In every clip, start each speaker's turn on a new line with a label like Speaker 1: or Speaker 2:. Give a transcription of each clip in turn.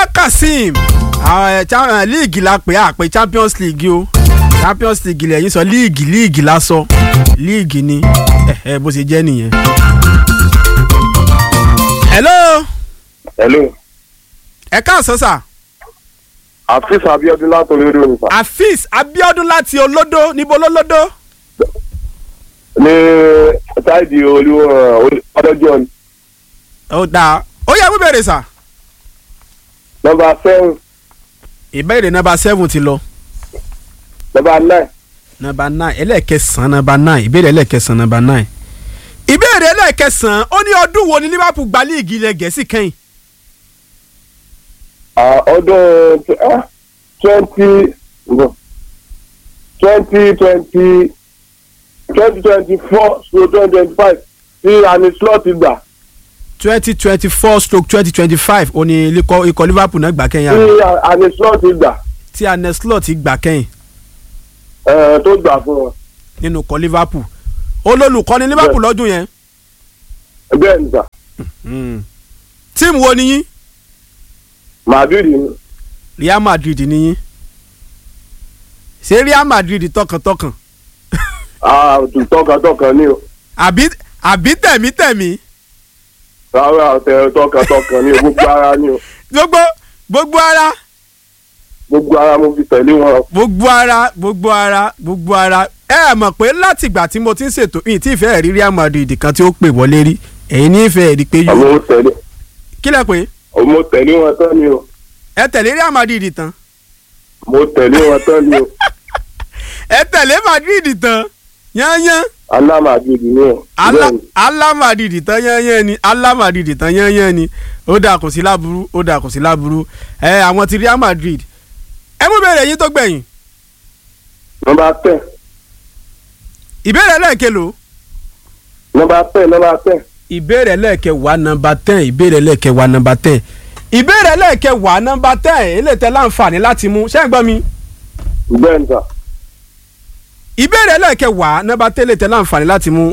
Speaker 1: Musa Kazeem league la pè á pè Champions League o Champions League lẹ́yìn sọ league league la sọ league ni ẹ bó ṣe jẹ́ nìyẹn. hello
Speaker 2: hello
Speaker 1: ẹ káàsán sà
Speaker 2: afis abiodun láti olódò ní sà
Speaker 1: Afeez Abiodun láti olódó níbo lólódó
Speaker 2: ní táìdì olú ọdọjọ ni
Speaker 1: ó dáa ó yẹ kó bèrè sà
Speaker 2: nọ́mbà seven
Speaker 1: ìbéèrè nọ́mbà seven ti lọ
Speaker 2: nọ́mbà nine
Speaker 1: nọ́mbà nine ẹlẹ́ẹ̀kẹsàn-án nọ́mbà nine ìbéèrè ẹlẹ́ẹ̀kẹsàn-án nọ́mbà nine ìbéèrè ẹlẹ́ẹ̀kẹsàn-án ó ní ọdún wo ni Liverpool gba líìgì ilẹ̀ gẹ̀ẹ́sì kẹ́yìn
Speaker 2: Ah, ọdún twenty twenty twenty twenty twenty four to twenty twenty five tí ani slot gbà
Speaker 1: twenty twenty four stroke twenty twenty five ó ní ikọ̀ ikọ̀ Liverpool náà gbà kẹ́yìn
Speaker 2: tí
Speaker 1: àná
Speaker 2: ani slot gbà
Speaker 1: tí Arne Slot gbà kẹ́yìn
Speaker 2: eh, tó gbà fún wọn
Speaker 1: nínú ikọ̀ Liverpool olólùkọ́ni Liverpool lọ́dún yẹn
Speaker 2: bẹ́ẹ̀ ni sà
Speaker 1: tíìmù wo ni yín
Speaker 2: madrid ni
Speaker 1: Real Madrid ni yín ṣé Real Madrid tọkàntọkàn
Speaker 2: Ah, tọkàntọkàn ni o
Speaker 1: àbí àbí tẹ̀mítẹ̀mí
Speaker 2: rárá ọ̀tẹ̀ tọkàntọkàn ni o gbogbo ara ni o
Speaker 1: gbogbo gbogbo ara
Speaker 2: gbogbo ara mo fi tẹ̀lé wọn
Speaker 1: gbogbo ara gbogbo ara gbogbo ara ẹ ẹ mọ̀ pé láti ìgbà tí mo ti ń ṣètò yìí tí ìfẹ́ rí Real Madrid kan tí ó pè wọlé rí ẹ̀yin ní ìfẹ́ rí pé
Speaker 2: àmọ́
Speaker 1: yóò
Speaker 2: mo tẹ̀lé
Speaker 1: kí lẹ pé
Speaker 2: mo tẹ̀lé wọn tán ni o
Speaker 1: ẹ tẹ̀lé Real Madrid tán
Speaker 2: mo tẹ̀lé wọn tán ni o
Speaker 1: ẹ tẹ̀lé Madrid tán yányán
Speaker 2: alá madrid ni o
Speaker 1: Ala-
Speaker 2: bẹ́ẹ̀ ni
Speaker 1: Ala Madrid tán yányán ni Ala Madrid tán yányán ni ó dà kò sí láburú ó dà kò sí láburú ẹ àwọn ti Real Madrid ẹ mú bèrè yín tó gbẹ̀yìn
Speaker 2: nọ́mbà ten
Speaker 1: ìbéèrè lẹ́ẹ̀kelo
Speaker 2: nọ́mbà ten nọ́mbà ten
Speaker 1: ìbéèrè lẹ́ẹ̀kẹwàá nọmba ten ìbéèrè lẹ́ẹ̀kẹwàá nọmba ten ìbéèrè lẹ́ẹ̀kẹwàá nọmba ten eléyìí tẹ́ láǹfààní láti mú ṣé ń gbọ́ mi
Speaker 2: bẹ́ẹ̀ ni sà
Speaker 1: ìbéèrè lẹ́ẹ̀kẹwàá nọmba ten eléyìí tẹ́ láǹfààní láti mú.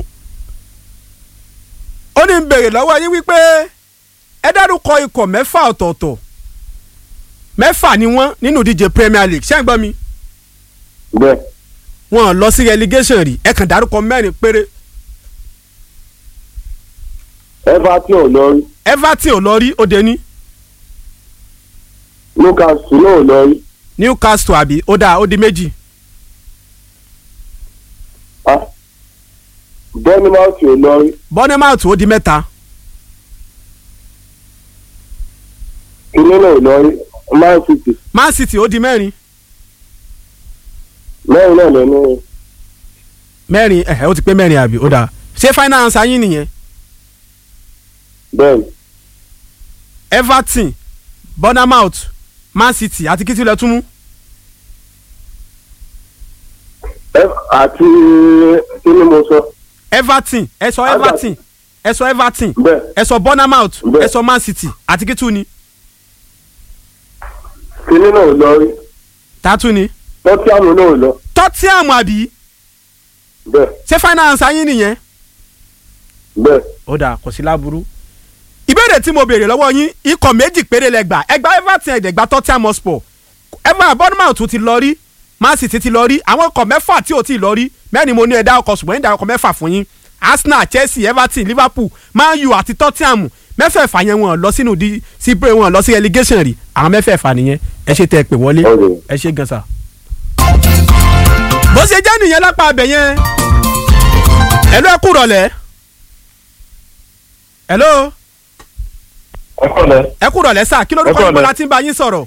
Speaker 1: ó ní ń béèrè lọ́wọ́ yín wípé ẹ dárúkọ ikọ̀ mẹ́fà ọ̀tọ̀ọ̀tọ̀ mẹ́fà ni wọ́n nínú ìdíje Premier League ṣé ń gbọ́ mi
Speaker 2: bẹ́ẹ̀
Speaker 1: wọ́n lọ sí relegation rí ẹ kàn dárúkọ mẹ́rin péré
Speaker 2: everton ò lọ rí
Speaker 1: Everton ò lọ rí ó dé ní
Speaker 2: newcastle náà ò lọ rí
Speaker 1: Newcastle àbí ó dáa ó di méjì
Speaker 2: ah bournemouth ò lọ rí
Speaker 1: Bournemouth ó di mẹ́ta
Speaker 2: kinní náà ò lọ rí man city
Speaker 1: Man City ó di mẹ́rin
Speaker 2: mẹ́rin náà lẹ́nu rí
Speaker 1: mẹ́rin ẹ̀hẹ́ ó ti pé mẹ́rin àbí ó dáa ṣé final answer yín nìyẹn
Speaker 2: bẹ́ẹ̀ ni
Speaker 1: Everton Bournemouth Man City àti kí tí lẹ tún mú
Speaker 2: Ev- àti kinní mo sọ
Speaker 1: Everton ẹ sọ Everton ẹ sọ Everton
Speaker 2: bẹ́ẹ̀
Speaker 1: ẹ sọ Bournemouth
Speaker 2: Bẹ́ẹ̀.
Speaker 1: ẹ sọ Man City àti kí tún ni
Speaker 2: kinní náà ò lọ rí
Speaker 1: tààtú ni
Speaker 2: tottenham náà ò lọ
Speaker 1: Tottenham àbí
Speaker 2: bẹ́ẹ̀
Speaker 1: ṣé final answer yín nìyẹn
Speaker 2: bẹ́ẹ̀
Speaker 1: ó dáa kò sí láburú ìbéèrè tí mo béèrè lọ́wọ́ yín ikọ̀ méjì péré lẹ gbà ẹ gba Everton ẹ̀dẹ̀ gba Tottenham Hotspur Everton Bournemouth ti lọ rí Man City ti lọ rí àwọn ikọ̀ mẹ́fà tí ò tí ì lọ rí mẹ́rin mo ní ẹ̀dá ọkọ̀ ṣùgbọ́n ẹ̀dá ọkọ̀ mẹ́fà fún yín Arsenal Chelsea Everton Liverpool Man U àti Tottenham mẹ́fẹ̀ẹ̀fà yẹn wọn lọ sínú di sí pé wọn lọ sí relegation rí àwọn mẹ́fẹ̀ẹ̀fà nìyẹn ẹ ṣe tẹ ẹ pè wọlé
Speaker 2: Okay.
Speaker 1: ẹ ṣe gan sa. bó ṣe jẹ́ nìyẹn lápá abẹ yẹn ẹ ló ẹ kú rọ̀lẹ́ hello
Speaker 2: ẹ kọ́lẹ̀
Speaker 1: ẹ kú rọ̀lẹ́ sà kí lórúkọ
Speaker 3: Ẹ kú
Speaker 1: yín bó
Speaker 3: rọ̀lẹ́.
Speaker 1: la ti ń bá yín sọ̀rọ̀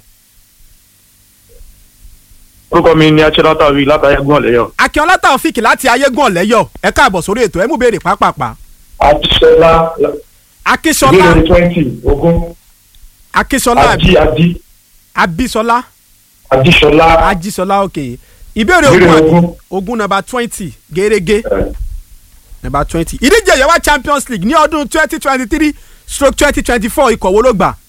Speaker 3: orúkọ mi ni achilata wi látàyẹgùn ọlẹyọ.
Speaker 1: akínọlá taofik láti ayégún ọ̀lẹ́yọ̀ ẹ káàbọ̀ sórí ètò ẹ mú béèrè pápápá
Speaker 3: àtisọlá
Speaker 1: akínsọlá
Speaker 3: ìbéèrè twenty ogún
Speaker 1: akínsọlá
Speaker 3: adi adi
Speaker 1: abísọlá
Speaker 3: adisọlá
Speaker 1: ajísọlá òkè ìbéèrè
Speaker 3: Ìbéèrè
Speaker 1: ogún àbí
Speaker 3: ogún.
Speaker 1: ogún nàbà twenty gẹ́gẹ́
Speaker 3: ẹ,
Speaker 1: nàbà twenty ìdíje yẹwà champions league ní ọdún twenty twenty three stroke twenty twenty four ikọ̀ wo ló gbà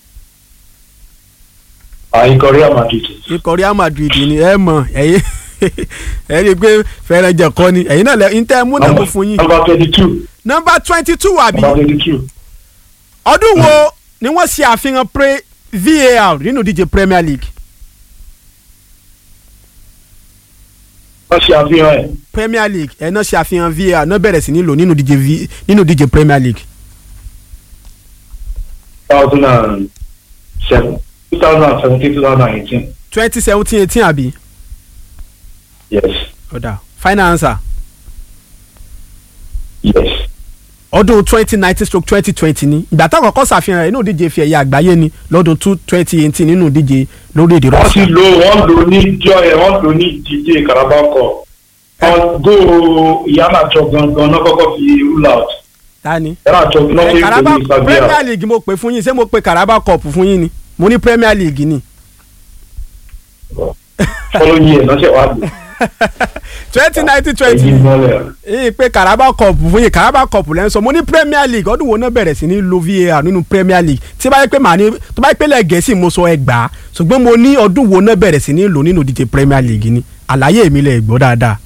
Speaker 3: àyíkọ real madrid
Speaker 1: ikọ̀ real madrid ni ẹ mọ̀ ẹ̀yin ẹ rí i pé fẹ́ràn jẹ̀kọ́ ni ẹ̀yin náà lẹ ń tẹ́ mú nàbó fún yín
Speaker 3: number twenty two
Speaker 1: nọ́mbà twenty two àbí
Speaker 3: number twenty two
Speaker 1: ọdún wo ni wọ́n ṣe àfihàn pre VAR nínú ìdíje Premier League
Speaker 3: wọ́n ṣe àfihàn ẹ̀
Speaker 1: Premier League ẹ̀ náà ṣe àfihàn VAR náà bẹ̀rẹ̀ sí ní lò nínú ìdíje V nínú ìdíje Premier League
Speaker 3: thousand and seven two thousand and seventeen two thousand and eighteen
Speaker 1: twenty seventeen eighteen àbí
Speaker 3: yes
Speaker 1: ọ̀dà final answer
Speaker 3: yes
Speaker 1: ọdún twenty nineteen stroke twenty twenty ni ìgbà táwọn kọ́kọ́ ṣàfihàn rẹ̀ nínú ìdíje fi ẹ̀yà àgbáyé ni lọ́dún two twenty eighteen nínú ìdíje lórílẹ̀‐èdè
Speaker 3: wọ́n ti
Speaker 1: Russia
Speaker 3: lo wọ́n lò ní jọ ẹ̀ wọ́n lò ní ìdíje Carabao Cup wọ́n go ìyáàjọ gangan náà kọ́kọ́ fi rule out
Speaker 1: tani.
Speaker 3: ìyáàjọ náà fi
Speaker 1: Carabao
Speaker 3: pèlú Sabia
Speaker 1: Premier League mo pè fún yín ṣé mo pe Carabao Cup fún yín ni mo ní Premier League ni
Speaker 3: fọlọ́ yìí ẹ̀ náà ṣe wá lò
Speaker 1: twenty nineteen twenty
Speaker 3: ẹ̀yìn mọ́lẹ̀
Speaker 1: yìí pé Carabao Cup fún yín Carabao Cup lẹ́ ń sọ mo ní Premier League ọdún wo náà bẹ̀rẹ̀ sí ní lo VAR nínú Premier League tí bá yẹ pé màá ní tó bá yẹ pé lẹ́gẹ̀ẹ́sì mo sọ ẹgbàá ṣùgbọ́n mo ní ọdún wo náà bẹ̀rẹ̀ sí ní lò nínú ìdíje Premier League ni àlàyé mi lè gbọ́ dáadáa